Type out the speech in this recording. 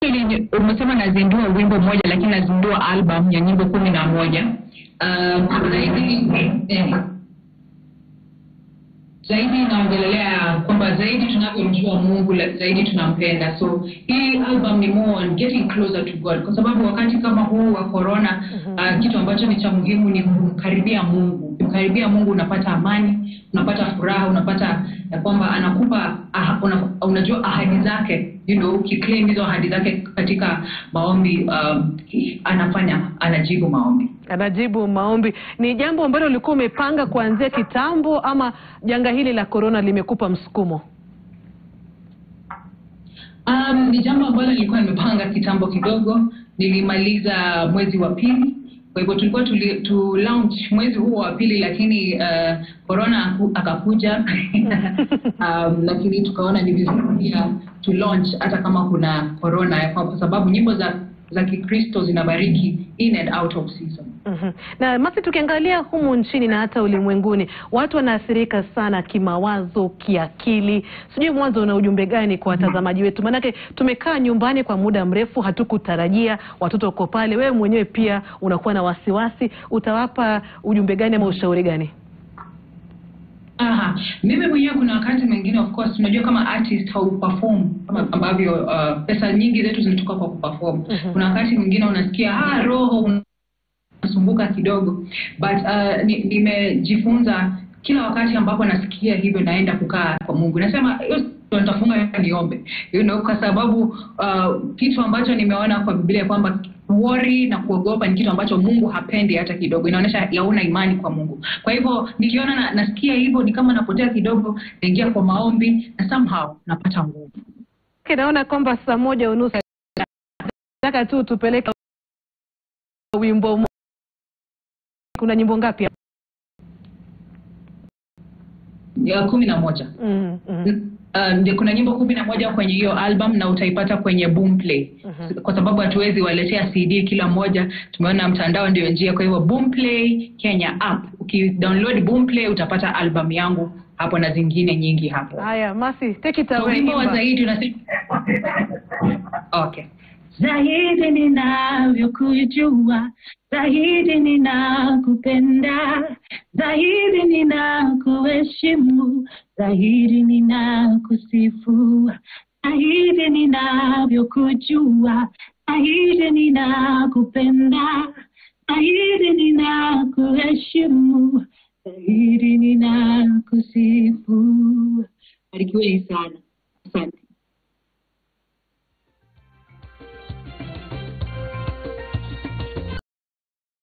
actually umesema nazindua wimbo mmoja lakini nazindua album ya nyimbo kumi na moja um, zaidi eh, zaidi inaongelelea kwamba zaidi tunavyomjua mungu la- zaidi tunampenda so hii album ni more on getting closer to god kwa sababu wakati kama huu wa corona uh, kitu ambacho ni cha muhimu ni kumkaribia mungu kumkaribia mungu unapata amani unapata furaha unapata ya kwamba anakupa aha, una, unajua ahadi zake you know, ukiclaim hizo ahadi zake katika maombi um, anafanya anajibu maombi anajibu maombi. Ni jambo ambalo ulikuwa umepanga kuanzia kitambo, ama janga hili la korona limekupa msukumo? Um, ni jambo ambalo nilikuwa nimepanga kitambo kidogo. Nilimaliza mwezi wa pili, kwa hivyo tulikuwa tuli, tu launch mwezi huo wa pili, lakini uh, corona aku- akakuja um, lakini tukaona ni vizuri pia tu launch hata kama kuna corona, kwa kwa sababu nyimbo za za Kikristo zinabariki in and out of season. Mhm. Na Masi, tukiangalia humu nchini na hata ulimwenguni, watu wanaathirika sana kimawazo, kiakili. Sijui mwanzo una ujumbe gani kwa watazamaji wetu? Maanake tumekaa nyumbani kwa muda mrefu, hatukutarajia watoto uko pale, wewe mwenyewe pia unakuwa na wasiwasi. Utawapa ujumbe gani ama ushauri gani? Aha, mimi mwenyewe kuna wakati mwingine of course unajua kama artist hauperform kama ambavyo uh, pesa nyingi zetu zilitoka kwa kuperform. Mhm. Kuna wakati mwingine unasikia ah, roho unasumbuka kidogo but uh, ni- nimejifunza kila wakati ambapo nasikia hivyo naenda kukaa kwa Mungu. Nasema hiyo ndio nitafunga niombe. You know, kwa sababu uh, kitu ambacho nimeona kwa Biblia kwamba worry na kuogopa ni kitu ambacho Mungu hapendi hata kidogo. Inaonyesha hauna imani kwa Mungu. Kwa hivyo nikiona na, nasikia hivyo ni kama napotea kidogo, naingia kwa maombi na somehow napata nguvu. Okay, naona kwamba saa moja unusu nataka tu tupeleke wimbo mo- kuna nyimbo ngapi? hapa? Ya kumi na moja. Mhm, mhm. Uh, ndio kuna nyimbo kumi na moja kwenye hiyo album na utaipata kwenye Boomplay Mhm. kwa sababu hatuwezi waletea CD kila moja. Tumeona mtandao ndio njia, kwa hivyo Boomplay Kenya app, ukidownload Boomplay utapata album yangu hapo na zingine nyingi hapo. Haya, Masi, take it So away. wimbo wa imba. zaidi unasema okay. zaidi ninavyokujua, zaidi ninakupenda, zaidi ninakuheshimu, zaidi ninakusifu, zaidi ninavyokujua, zaidi ninakupenda, zaidi ninakuheshimu, zaidi ninakusifu. Barikiweni sana, asante.